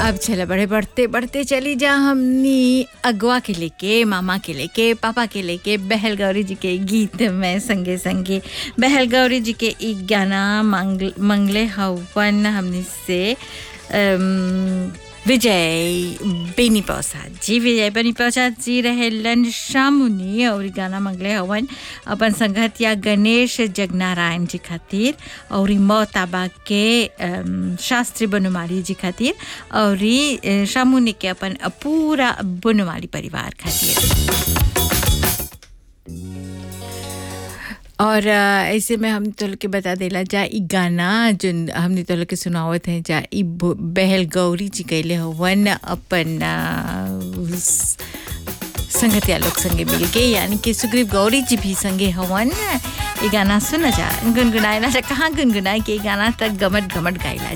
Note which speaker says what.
Speaker 1: अब चले बड़े बढ़ते बढ़ते चली जा हमनी अगवा के लेके मामा के लेके पापा के लेके बहल गौरी जी के गीत में संगे संगे बहल गौरी जी के एक गाना मंगल मंगले हवन हमनी से अम, विजय बेनी प्रसाद जी विजय बेनी प्रसाद जी रहेलन शामुनी और इ गाना मंगले हवन अपन संगतिया गणेश जगनारायण जी खातिर और इ मोताबा के अम, शास्त्री बनमाली जी खातिर और इ, अ, शामुनी के अपन पूरा बनमाली परिवार खातिर और अ, ऐसे में हम तो के बता देला जा ई गाना जो हमने तो के सुनावत है जा ई ब- बहल गौरी जी कैले हवन अपन अ, उस संगतिया लोग संगे मिल के यानी कि सुग्रीव गौरी जी भी संगे हवन ये गाना सुना जा गुनगुनाए ना जा कहाँ गुनगुनाए के ई गाना तक गमट गमट गाइला